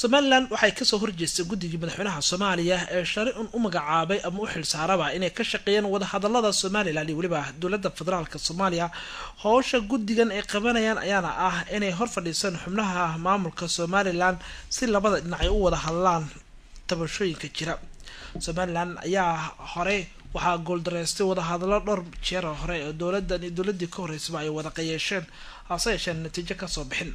somalilan waxay kasoo horjeestay guddigii madaxweynaha soomaaliya ee shari un u magacaabay ama u xilsaaraba inay ka shaqeeyeen wadahadalada somalilan iyo weliba dowlada federaalk soomaaliya howsha guddigan ay qabanayaan ayaana ah inay hor fadhiisaan xubnaha maamulka somalilan si labada dhinac ay u wada hadlaan tabashooyinka jira somalilan ayaa hore waxaa gooldareystay wadahadalo dhowr jeer hore oo dowladan iyo dowladii ka horeysaba ay wada qayeesheen hase yeesheen natiijo kasoo bixin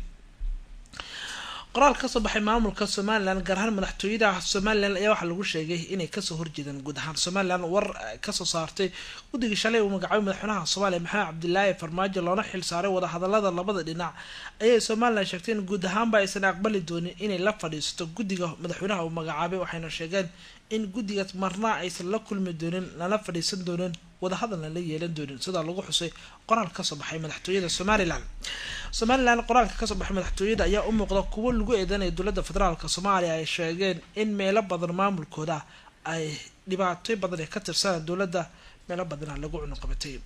qoraal kasoo baxay maamulka somalilan gaar ahaan madaxtooyada somalilan ayaa waxaa lagu sheegay inay kasoo horjeedaan guud ahaan somalilan war kasoo saartay guddigii shalay uu magacaabay madaxweynaha soomaaliya maxamed cabdilaahi farmaajo loona xil saaray wadahadalada labada dhinac ayay somalilan sheegtay in guud ahaanba aysan aqbali doonin inay la fadhiisato guddiga madaxweynaha uu magacaabay waxayna sheegeen in guddigaas marna aysan la kulmi doonin lana fadhiisan doonin wadahadalna la yeelan doonin sidaa lagu xusay qoraal kasoo baxay madaxtooyada somalilan somalilan qoraalka kasoo baxay madaxtooyada ayaa u muuqda kuwo lagu eedanaya dowlada federaalk soomaaliya ay sheegeen in meelo badan maamulkooda ay dhibaatooy badan ee ka tirsanaan dowladda meelo badana lagu cunuqabatay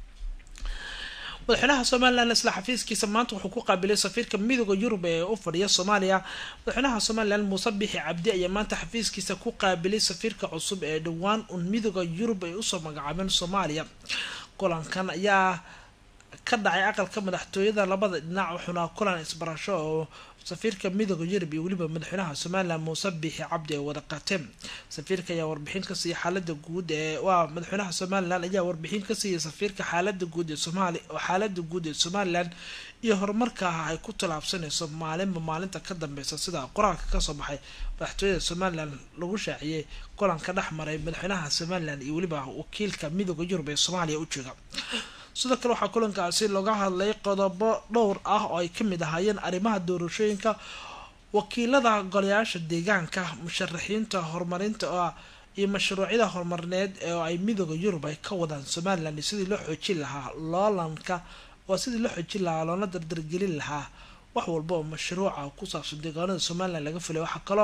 madaxweynaha somalilan isla xafiiskiisa maanta wuxuu ku qaabilay safiirka midooda yurub ee u fadhiya soomaaliya madaxweynaha somalilan muuse bixi cabdi ayaa maanta xafiiskiisa ku qaabilay safiirka cusub ee dhowaan un midooda yurub ay usoo magacaabeen soomaaliya kulankan ayaa ka dhacay aqalka madaxtooyada labada dhinac wuxuuna kulan isbarasho oo safiirka midooda yurub iyo weliba madaxweynaha somalilan muuse bixi cabdi ay wada qaateen safiirka ayaa warbixin ka siiyay xaalada guud ee waa madaxweynaha somalilan ayaa warbixin ka siiyay safiirka xaalada guud ee somaali xaalada guud ee somalilan iyo horumarka ay ku tallaabsanayso maalinba maalinta ka dambeysa sida qoraalka kasoo baxay madaxtooyada somalilan lagu shaaciyey kulanka dhex maray madaxweynaha somalilan iyo weliba wakiilka midooda yurub ee soomaaliya u jooga sidoo kale waxaa kulankaasi looga hadlay qodobo dhowr ah oo ay kamid ahaayeen arrimaha doorashooyinka wakiilada golayaasha deegaanka musharaxiinta horumarinta iyo mashruucyada horumarineed ee ay midooda yurub ay ka wadaan somalilan iyo sidii loo xoojin lahaa loolanka waa sidii loo xoojin lahaa loona dardargelin lahaa wax walba oo mashruuca ku saabsan deegaanada somalilan laga filay waxaa kaloo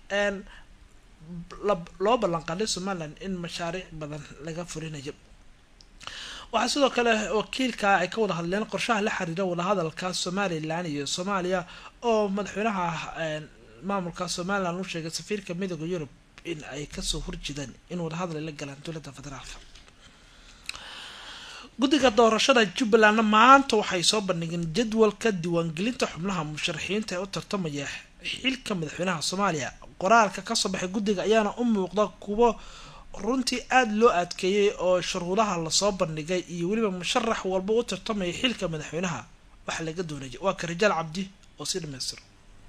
loo ballanqaaday somalilan in mashaariic badan laga fulinayo waxaa sidoo kale wakiilka ay ka wada hadleen qorshaha la xiriira wadahadalka somalilan iyo soomaaliya oo madaxweynaha maamulka somalilan u sheegay safiirka midooda yurub in ay kasoo horjeedaan in wadahadal ay la galaan dowlada federaalk guddiga doorashada jubbalandna maanta waxay soo bandhigeen jadwalka diiwaangelinta xubnaha musharaxiinta ee u tartamaya xilka madaxweynaha soomaaliya qoraalka kasoo baxay guddiga ayaana u muuqda kuwo runtii aada loo adkeeyey oo shuruudaha lasoo bandhigay iyo weliba musharax walba u tartamaya xilka madaxweynaha waxa laga doonaya waa ka rajaal cabdi oo si dhamaystiro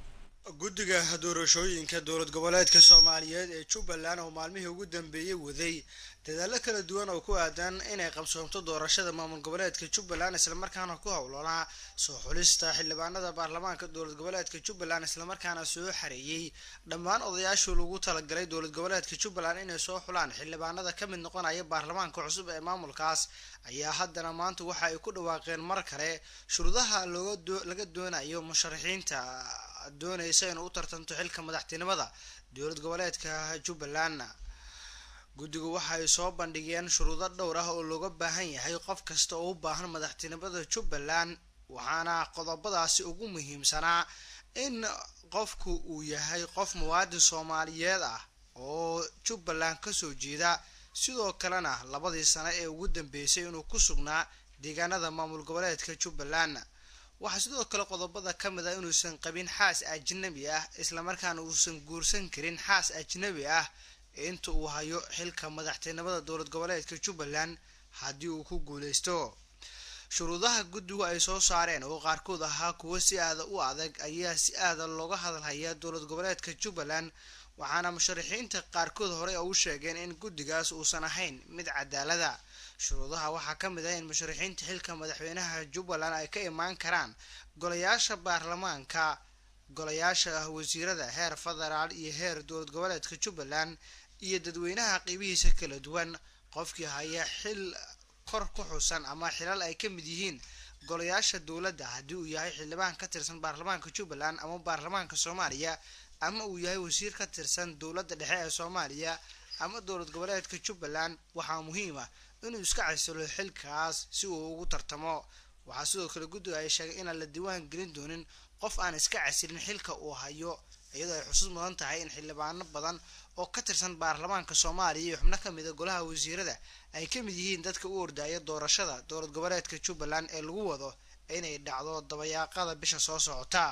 guddiga doorashooyinka dowlad goboleedka soomaaliyeed ee jubbaland oo maalmihii ugu dambeeyey waday dadaalo kala duwan oo ku aadan inay qabsoomto doorashada maamul goboleedka jubbaland islamarkaana ku howlanaa soo xulista xildhibaanada baarlamaanka dowlad goboleedka jubbaland islamarkaana soo xareeyey dhammaan odayaashii lagu talagalay dowlad goboleedka jubbaland inay soo xulaan xildhibaanada ka mid noqonaya baarlamaanka cusub ee maamulkaas ayaa haddana maanta waxa ay ku dhawaaqeen mar kale shuruudaha laga doonayo musharaxiinta doonaysa inuu u tartanto xilka madaxtinimada dowlad goboleedka jubbaland guddigu waxay soo bandhigeen shuruudo dhowr ah oo looga baahan yahay qof kasta oo u baahan madaxtinimada jubbaland waxaana qodobadaasi ugu muhiimsanaa in qofku uu yahay qof muwaadin soomaaliyeed ah oo jubbaland kasoo jeeda sidoo kalena labadii sano ee ugu dambeysay inuu ku sugnaa deegaanada maamul goboleedka jubbaland waxaa sidoo kale qodobada ka mid ah inuusan qabin xaas ajnabi ah islamarkaana uusan guursan karin xaas ajnabi ah inta uu hayo xilka madaxtinimada dowlad goboleedka jubbaland haddii uu ku guuleysto shuruudaha guddigu ay soo saareen oo qaarkood ahaa kuwo si aada u adag ayaa si aada looga hadalhayaa dowlad goboleedka jubbaland waxaana musharaxiinta qaarkood horey u sheegeen in guddigaas uusan ahayn mid cadaalada shuruudaha waxaa ka mid ah in musharaxiinta xilka madaxweynaha jubbaland ay ka imaan karaan golayaasha baarlamaanka golayaasha wasiirada heer federaal iyo heer dowlad goboleedka jubbaland iyo dadweynaha qiibihiisa kala duwan qofkii haya xil kor ku xusan ama xilal ay ka mid yihiin golayaasha dowladda haddii uu yahay xildhibaan ka tirsan baarlamaanka jubbaland ama baarlamaanka soomaaliya ama uu yahay wasiir ka tirsan dowladda dhexe ee soomaaliya ama dowlad goboleedka jubbaland waxaa muhiim ah inuu iska casilo xilkaas si uu ugu tartamo waxaa sidoo kale guddiga ay sheegay inaan la diiwaan gelin doonin qof aan iska casilin xilka uu hayo iyadoo ay xusuus mudan tahay in xildhibaano badan oo ka tirsan baarlamaanka soomaaliya iyo xubno ka mida golaha wasiirada ay ka mid yihiin dadka u ordaya doorashada dowlad goboleedka jubbaland ee lagu wado inay dhacdo dabayaaqada bisha soo socota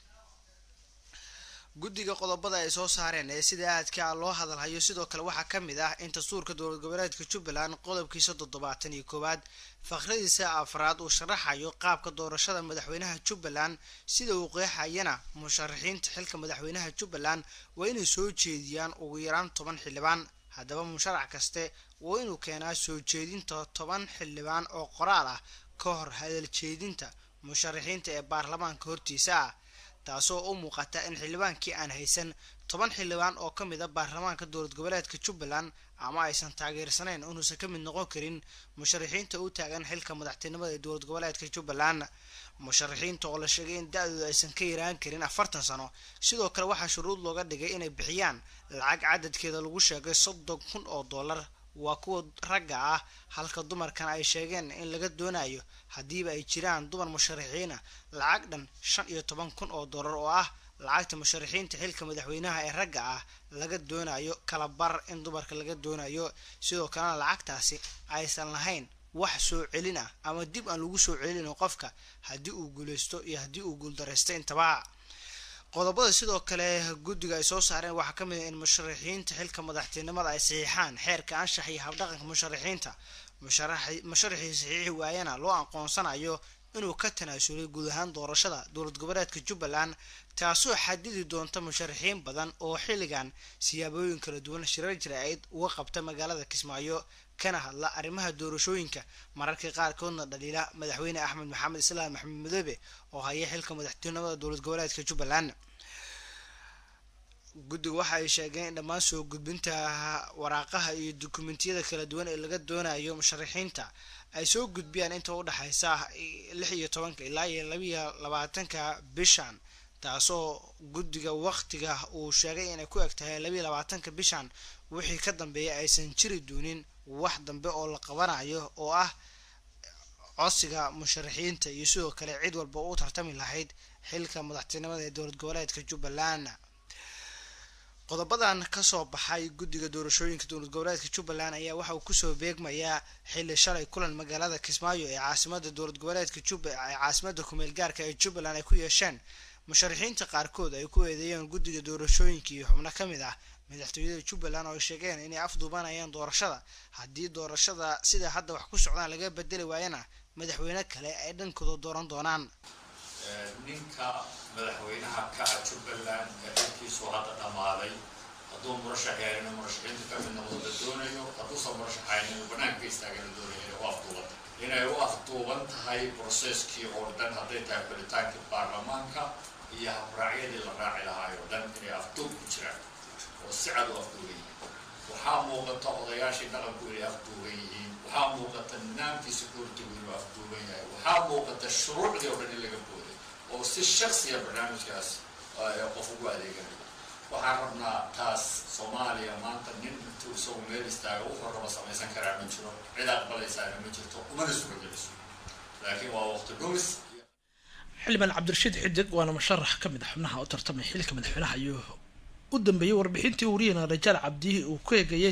guddiga qodobada ay soo saareen ee sida aadka loo hadalhayo sidoo kale waxaa ka mid ah in dastuurka dowlad goboleedka jubbaland qodobkiisa toddobaatan iyo koowaad fakradiisa afraad uu sharaxayo qaabka doorashada madaxweynaha jubbaland sida uu qeexayana musharaxiinta xilka madaxweynaha jubbaland waa inay soo jeediyaan ugu yaraan toban xildhibaan haddaba musharax kaste waa inuu keenaa soo jeedinta toban xildhibaan oo qoraal ah ka hor hadal jeedinta musharaxiinta ee baarlamaanka hortiisa ah taasoo u muuqata in xildhibaankii aan haysan toban xildhibaan oo ka mid a baarlamaanka dowlad goboleedka jubbaland ama aysan taageersanayn inuusan ka mid noqon karin musharaxiinta u taagan xilka madaxtinimada ee dowlad goboleedka jubbaland musharaxiinta oo la sheegay in da-dooda aysan ka yaraan karin afartan sano sidoo kale waxaa shuruud looga dhigay inay bixiyaan lacag cadadkeeda lagu sheegay soddon kun oo dollar waa kuwa ragga ah halka dumarkan ay sheegeen in laga doonayo haddiiba ay jiraan dumar musharaxiina lacag dhan shan iyo toban kun oo dollar oo ah lacagta musharaxiinta xilka madaxweynaha ee ragga ah laga doonayo kala bar in dumarka laga doonayo sidoo kalena lacagtaasi aysan lahayn wax soo celin ah ama dib aan lagu soo celin qofka haddii uu guuleysto iyo haddii uu guuldareysto intaba qodobada sidoo kale guddiga ay soo saareen waxaa ka mid ah in musharaxiinta xilka madaxtinimada ay saxiixaan xeerka anshax iyo habdhaqanka musharaxiinta musharaxii saxiixi waayana loo aqoonsanayo inuu ka tanaasulay guud ahaan doorashada dowlad goboleedka jubbaland taasoo xadidi doonta musharaxiin badan oo xilligan siyaabooyin kala duwan shirar jira-id uga qabta magaalada kismaayo kana hadla arrimaha doorashooyinka mararka qaarkoodna dhaliila madaxweyne axmed maxamed islaam maxamed madoobe oo haya xilka madaxtinimada dowlad goboleedka jubbaland guddiga waxa ay sheegeen in dhammaan soo gudbinta waraaqaha iyo dukumentiyada kala duwan ee laga doonayo musharaxiinta ay soo gudbiyaan inta u dhexaysa lix iyo tobanka ilaa iyo labiiyo labaatanka bishan taasoo guddiga waqtiga uu sheegay inay ku eg tahay labiiyo labaatanka bishan wixii ka dambeeya aysan jiri doonin wax dambe oo la qabanayo oo ah codsiga musharaxiinta iyo sidoo kale cid walba u tartami lahayd xilka madaxtinimada ee dowlad goboleedka jubbaland qodobadan kasoo baxay guddiga doorashooyinka dowlad goboleedka jubbaland ayaa waxa uu kusoo beegmayaa xilli shalay kulan magaalada kismaayo ee caasimada dowlad goboleedka juba ee caasimada kumeel gaarka ee jubbaland ay ku yeesheen musharaxiinta qaarkood ay ku eedeeyeen guddiga doorashooyinka iyo xubno ka mid ah madaxtooyada jubbaland oo ay sheegeen inay afduubanayaan doorashada haddii doorashada sida hadda wax ku socdaan laga bedeli waayana madaxweyne kale ay dhankooda dooran doonaan ninka madaxweynaha ka ah jubbaland ee xilkiisu hadda dhammaaday hadduu murashax yahay inuu murashaxiinta ka mid noqdo la doonayo hadduusan murashaxayn inuu banaanka istaaga la doonayo inay u afduuban inay u afduuban tahay broseskii oo dhan hadday tahay xulitaankii baarlamaanka iyo habraacyadii la raaci lahaay oo dhan inay afduub ku jiraan oo si cad u afduuban yihiin waxaa muuqata odayaashii dhaqanku inay afduuban yihiin waxaa muuqata nidaamkii securitigu inuu afduuban yahay waxaa muuqata shuruucdii oo dhan in laga booday oo si shaksiya barnaamijkaas qof ugu adeeganayo waxaan rabnaa taas soomaaliya maanta nin intuu isagu meel istaaga wuxuu raba samaysan karaa ma jiro cid aqbalaysaana ma jirto umana sugageliso laakiin waa waqti dhumis xildhibaan cabdirashiid xidig waana musharax ka mid a xubnaha u tartamay xilka madaxweynaha ayuu u dambeeyey warbixintii wariyana rajaal cabdihi uu ku eegayay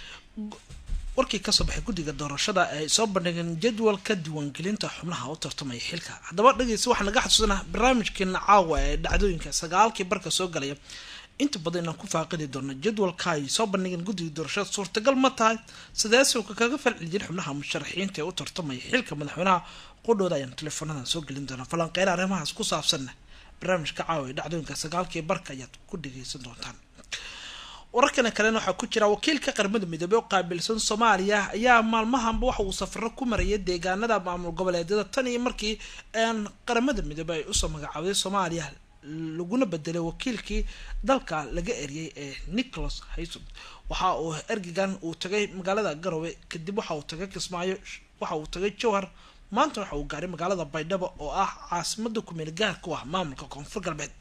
warkii kasoo baxay guddiga doorashada ay soo bandhigeen jadwalka diiwaangelinta xubnaha u tartamaya xilka haddaba dhegeysa waxaa naga xasuusanaa barnaamijkeena caawa ee dhacdooyinka sagaalkii barka soo galaya inta badan inaan ku faaqidi doono jadwalka ay soo bandhigeen guddiga doorashada suurtagal ma tahay sideesowka kaga falceli jira xubnaha musharaxiinta ee u tartamaya xilka madaxweynaha qudhooda ayaan teleefoonadan soo gelin doonaa falanqeyna arrimahaas ku saabsanna barnaamijka caawa ee dhacdooyinka sagaalkii barka ayaad ku dhegeysan doontaan wararkana kalena waxaa ku jira wakiilka qaramada midoobey oo qaabilsan soomaaliya ayaa maalmahanba waxa uu safaro ku marayay deegaanada maamul goboleedyada tan iyo markii qaramada midoobey ay usoo magacaabday soomaaliya laguna bedelay wakiilkii dalka laga eriyay ee nicholas hayson waxa uu ergegan uu tagay magaalada garowe kadib waxa uu tagay kismaayo waxa uu tagay jowhar maanta waxa uu gaaray magaalada baydhabo oo ah caasimada kumeel gaarka u ah maamulka koonfur galbeed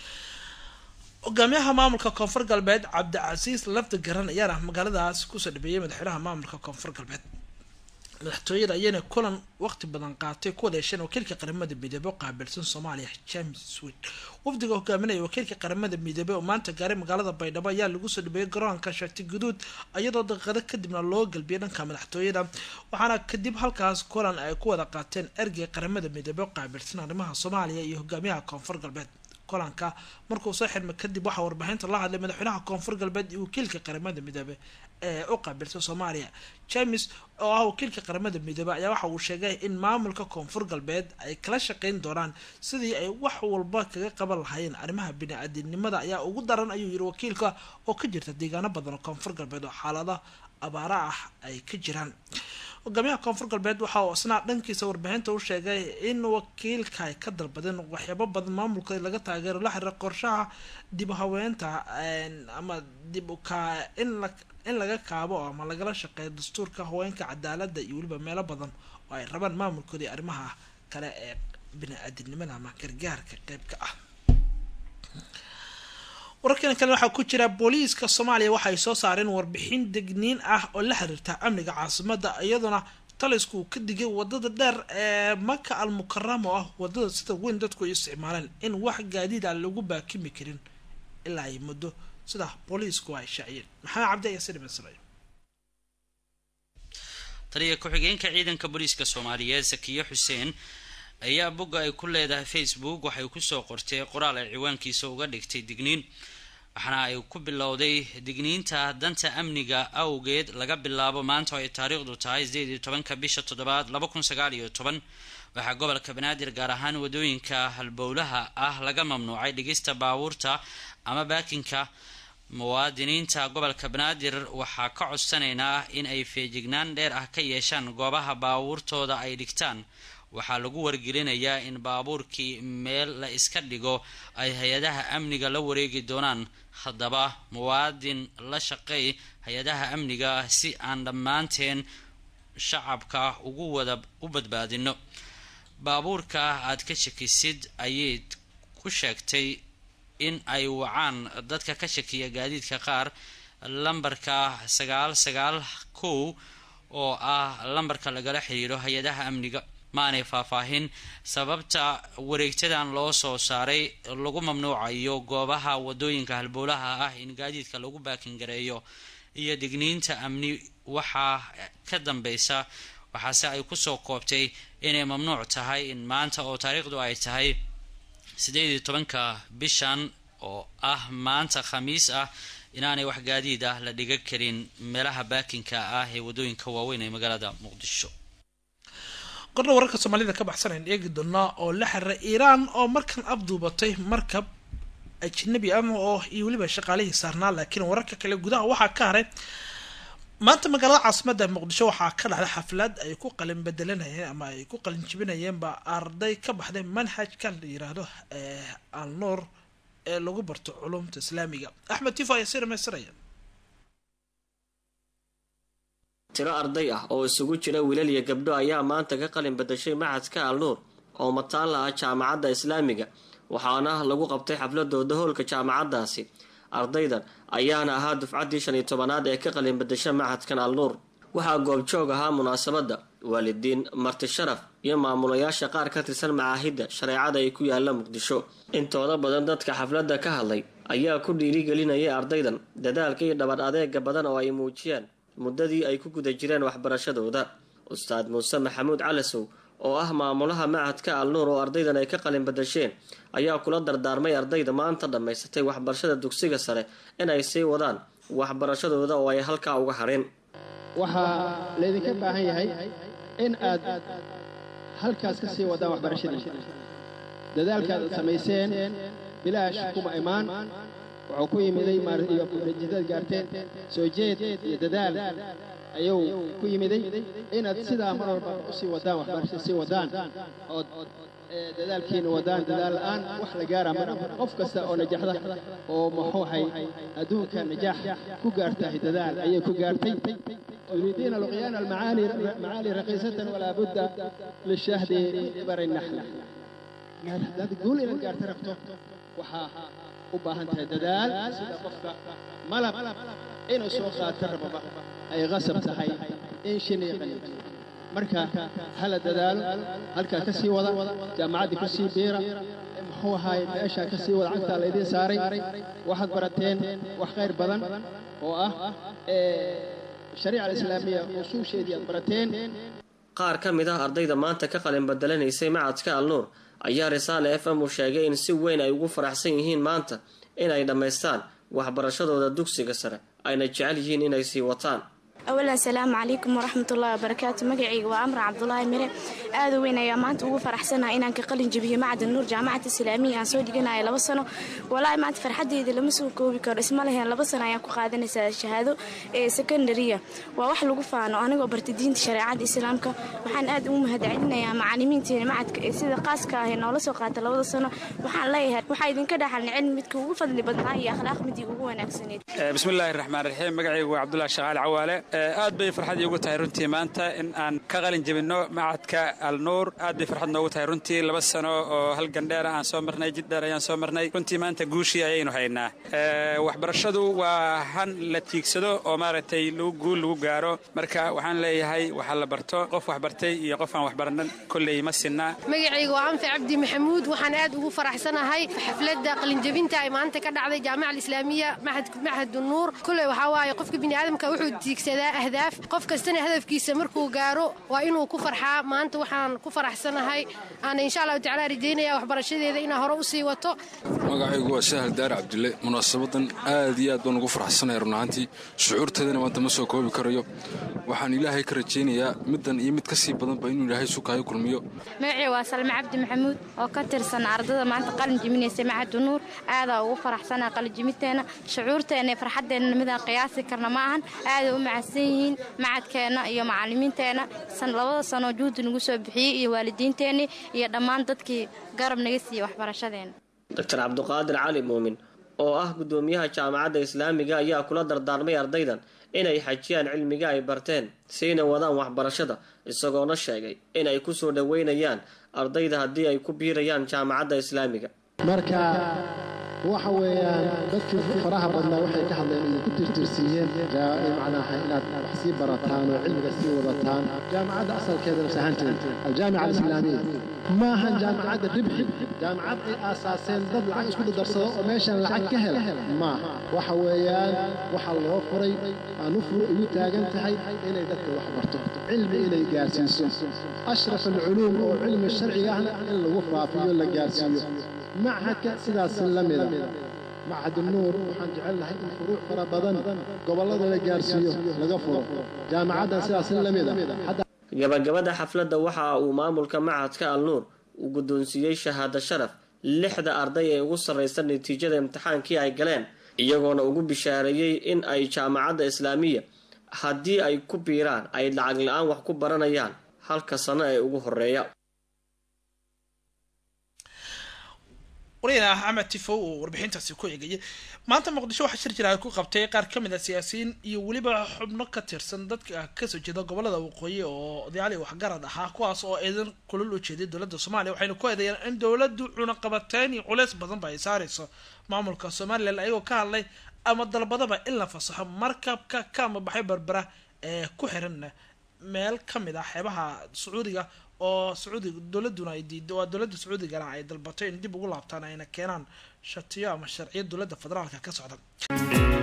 hogaamiyaha maamulka koonfur galbeed cabdicasiis lafdi garan ayaana magaaladaas kusoo dhabeeyay madaxweynaha maamulka koonfur galbeed madaxtooyada ayayna kulan waqti badan qaatay ku wadeesheen wakiilka qaramada midoobey oo qaabilsan soomaaliya james swid wafdiga hogaaminaya wakiilka qaramada midoobey oo maanta gaaray magaalada baydhabo ayaa lagu soo dhabeeyay garoonka shati guduud iyadoo daqiiqado kadibna loo galbiyay dhanka madaxtooyada waxaana kadib halkaas kulan ay ku wada qaateen ergeyga qaramada midoobey oo qaabilsan arrimaha soomaaliya iyo hogaamiyaha koonfur galbeed kulanka markuu soo xirmay kadib waxaa warbaahinta la hadlay madaxweynaha koonfur galbeed iyo wakiilka qaramada midoobe ee u qaabilsan soomaaliya james oo ah wakiilka qaramada midoobe ayaa waxa uu sheegay in maamulka koonfur galbeed ay kala shaqeyn doonaan sidii ay wax walba kaga qaban lahaayeen arrimaha bini-aadinimada ayaa ugu daran ayuu yiri wakiilka oo ka jirta deegaano badan oo koonfur galbeed oo xaalada abaara ah ay ka jiraan hogaamiyaha koonfur galbeed waxa uu isna dhankiisa warbaahinta u sheegay in wakiilka ay ka dalbadeen waxyaabo badan maamulka laga taageero la xiriira qorshaha dib u haweenta ama dib uka in la in laga kaabo ama lagala shaqeeyo dastuurka haweenka cadaalada iyo weliba meelo badan oo ay rabaan maamulkooda iyo arrimaha kale ee bini-aadinimada ama gargaarka qeybka ah wararkan kale waxaa ku jira booliiska soomaaliya waxaay soo saareen warbixin degniin ah oo la xiriirta amniga caasimada iyadoona talisku uu ka digay wadada dheer ee maka al mukarama oo ah wadada sida weyn dadku ay isticmaaleen in wax gaadiid aan lagu baakimi karin ilaa ay muddo sida booliisku ay shaaciyeen maxamed cabdi ayaa sidhimasray taliya ku-xigeenka ciidanka booliiska soomaaliyeed sakiye xuseen ayaa bogga ay ku leedahay facebook waxay kusoo qortay qoraal ay ciwaankiisa uga dhigtay digniin waxaana ay ku bilowday digniinta danta amniga awgeed laga bilaabo maanta oo ay taariikhdu tahay sideed iyo tobanka bisha toddobaad laba kun sagaal iyo toban waxaa gobolka banaadir gaar ahaan wadooyinka halbowlaha ah laga mamnuucay dhigista baabuurta ama baakinka muwaadiniinta gobolka banaadir waxaa ka codsanaynaa in ay feejignaan dheer ah ka yeeshaan goobaha baabuurtooda ay dhigtaan waxaa lagu wargelinayaa in baabuurkii meel la iska dhigo ay hay-adaha amniga la wareegi doonaan haddaba muwaadin la shaqeey hay-adaha amniga si aan dhammaanteen shacabka ugu wada u badbaadino baabuurka aad ka shakisid ayay ku sheegtay in ay wacaan dadka ka shakiya gaadiidka qaar lambarka sagaal sagaal kow oo ah lambarka lagala xiriiro hay-adaha amniga maanay faahfaahin sababta wareegtadan loo soo saaray lagu mamnuucayo goobaha wadooyinka halbowlaha ah in gaadiidka lagu baakingareeyo iyo digniinta amni waxaa ka dambeysa waxaase ay kusoo koobtay inay mamnuuc tahay in maanta oo taariikhdu ay tahay sideed iyo tobanka bishan oo ah maanta khamiis ah inaanay wax gaadiid ah la dhiga karin meelaha baakinka ah ee wadooyinka waaweyn ee magaalada muqdisho qorna wararka soomaalida ka baxsanayn eegi doonaa oo la xiriira iiraan oo markan abduubatay markab ajnabi ah oo iyo weliba shaqaalihii saarnaa laakiin wararka kale gudaha waxaa ka haray maanta magaalada caasimada muqdisho waxaa ka dhacday xaflad ay ku qalin bedelanayeen ama ay ku qalin jibinayeenba arday ka baxday manhajka la yiraahdo al nuur ee lagu barto culumta islaamiga axmed tifo ayaa si dhamaystiraya tiro arday ah oo isugu jira wiilal iyo gabdho ayaa maanta ka qalin badashay maxadka al nuur oo mataalla ah jaamacadda islaamiga waxaana lagu qabtay xafladooda hoolka jaamacaddaasi ardaydan ayaana ahaa dufcaddii shan iyo tobanaad ee ka qalin badasha maxadkan al nuur waxaa goobjoog ahaa munaasabadda waalidiin marti sharaf iyo maamulayaasha qaar ka tirsan macaahidda shareecada ay ku yaalla muqdisho intooda badan dadka xafladda ka hadlay ayaa ku dhiirigelinayay ardaydan dadaalka iyo dhabar adeega badan oo ay muujiyaan muddadii ay ku guda jireen waxbarashadooda ustaad muuse maxamuud calasow oo ah maamulaha macadka al nuur oo ardaydan ay ka qalin badasheen ayaa kula dardaarmay ardayda maanta dhammaysatay waxbarashada dugsiga sare inay sii wadaan waxbarashadooda oo ay halkaa uga hadheen waxaa laydinka baahan yahay in aad halkaas ka sii wadaan waxbarashadiisa dadaalkaad aad samayseen bilaash kuma imaan wuxuu ku yimiday natiijadaad gaarteen soo jeed iyo dadaal ayuu ku yimiday inaad sidaa mar walba usii wadaan waxbarashada sii wadaan ood dadaalkiina wadaan dadaal la-aan wax la gaara mar qof kasta oo najaxda oo muxuuhay adduunka najaax ku gaartahay dadaal ayay ku gaartay تريدين لقيان المعاني معالي رقيصة ولا بد للشهد إبر النحل هذا تقول إلى الجار تركته وحا وباهنتها ددال سيدا قفك ملب إنه سوقات ترببا أي غصب تحي إن شني قنيت marka hala dadaalo halkaa ka sii wada jaamacaddii ku sii biira muxuu ahaay meeshaa ka sii wada cagtaa laydiin saaray waxaad barateen wax khayr badan oo ah shariica alislaamiya usuusheedii aad barateen qaar ka mid ah ardayda maanta ka qalin badelanaysay macadka alnuur ayaa risaale f m u sheegay in si weyn ay ugu faraxsan yihiin maanta inay dhammaystaan waxbarashadooda dugsiga sare ayna jecel yihiin inay sii wataan awalan asalaamu calaykum waraxmatullahi wabarakaatu magacayga waa amra cabdulaahi mire aada u weyn ayaa maanta ugu faraxsanaha inaan ka qalin jabiyo macadin nuur jaamacad islaamiya aan soo dhiganaya laba sano walaahi maanta farxadeyda lama soo koobi karo isma leheen laba sano ayaan ku qaadanaysaa shahaado ee secondariya waa wax lagu faano anigoo bartay diinta shareecada islaamka waxaan aad ugu mahadcelinayaa macalimiinteena macadka ee sida qaaska ah ee noola soo qaata labada sano waxaan leeyahay waxaa idinka dhaxalna cilmi midka ugu fadli badnaa iyo akhlaaq midii ugu wanaagsaneed bismillaahi raxmaan raxiim magacaygu waa cabdulahi shaqaal cawaale aad bay farxad iigu tahay runtii maanta in aan ka qalin jebinno macadka alnuur aad bay farxad noogu tahay runtii laba sano oo hal gandheera aan soo marnay jid dheer ayaan soo marnay runtii maanta guushii ayaynu haynaa waxbarashadu waa han la tiigsado oo maaragtay lagu guul lagu gaaro marka waxaan leeyahay waxaa la barto qof waxbartay iyo qof aan waxbaranan kolley ma sinna magacayga waa anfi cabdi maxamuud waxaan aad ugu faraxsanahay xafladda qalinjebinta ay maanta ka dhacday jaamaca alislaamiya maxad nuur kolley waxaa waaye qofka biniaadamka wuxuu tiigsadaa ahdaaf qof kastana hadafkiisa markuu gaaro waa inuu ku farxaa maanta waxaan ku faraxsanahay aana insha allahu tacala rajaynaya waxbarashadeeda inaa hore usii wato magacaygu waa sahal daar cabdille munaasabadan aad iyo aad baan ugu faraxsanaya run ahaantii shucuurteedana maanta ma soo koobi karayo waxaan ilaahay ka rajaynayaa middan iyo mid ka sii badanba inuu ilaahay sukaayo kulmiyo magacii waa salme cabdi maxamuud oo ka tirsan ardada maanta qalin jiminaysa macadu nuur aadaa ugu faraxsanaa qalinjiminteenna shucuurteenna iyo farxaddeenna midaan qiyaasi karna ma ahan aaday u macadsan yihiin macadkeenna iyo macalimiinteenna labada sanoo juhdi nagu soo bixiyey iyo waalidiinteennii iyo dhammaan dadkii garab naga siiyey waxbarashadeenna doctor cabduqaadir cali muumin oo ah guddoomiyaha jaamacadda islaamiga ayaa kula dardaarmay ardaydan inay xajiyaan cilmiga ay barteen siina wadaan waxbarashada isagoona sheegay in ay ku soo dhoweynayaan ardayda haddii ay ku biirayaan jaamacadda islaamiga marka waxa weeyaan dadkii faraha badnaa waxay ka hadleen inay ku tirtirsiiyeen macnaha inaad wax sii barataan oo cilmiga sii wadataan jaamacadda asalkeeda nafs ahaanteeda aljaamica alislaamiya ma ahan jaamacadda ribxi jaamacad ay aasaaseen dad lacag isku dadarsado oo meeshan lacag ka hela maaha waxa weeyaan waxa loo furay aanu fur igu taagan tahay inay dadka wax barto cilmi inay gaarsiiso ashraf alculuum oo cilmi sharciga ahna in lagu faafiyo la gaarsiiyo machadka sidaas la mida machad nuur waxaan jecelnahay in furuuc fara badan gobollada la gaarsiiyo laga furo jaamacaddan sidaas la mida gabagabada xafladda waxa uu maamulka machadka alnuur uu guddoonsiiyey shahaado sharaf lixda arday ee ugu sarraysa natiijada imtixaankii ay galeen iyagoona ugu bishaareeyey in ay jaamacadda islaamiya haddii ay ku biiraan ay lacag la-aan wax ku baranayaan halka sano ee ugu horeeya waryahan axmed tifow oo warbixintaasi ku eegayay maanta muqdisho waxaa shir jira ay ku qabtay qaar ka mid a siyaasiyiin iyo weliba xubno ka tirsan dadka kasoo jeeda gobolada waqooyi oo odayaal iyo waxgarad ahaa kuwaas oo eedan kulal u jeeday dowladda soomaaliya waxayna ku eedeeyeen in dowladdu cunaqabateyn iyo culeys badanba ay saareyso maamulka somalilan ayagoo ka hadlay ama dalbadaba in la fasaxo markabka ka amabaxay berbera ee ku xiran meel kamid ah xeebaha sacuudiga oo sacuudiga dowladuna ay diido waa dowladda sacuudigana ay dalbato in dib ugu laabtaan ayna keenaan shatiyo ama sharciyo dowladda federaalka ka socda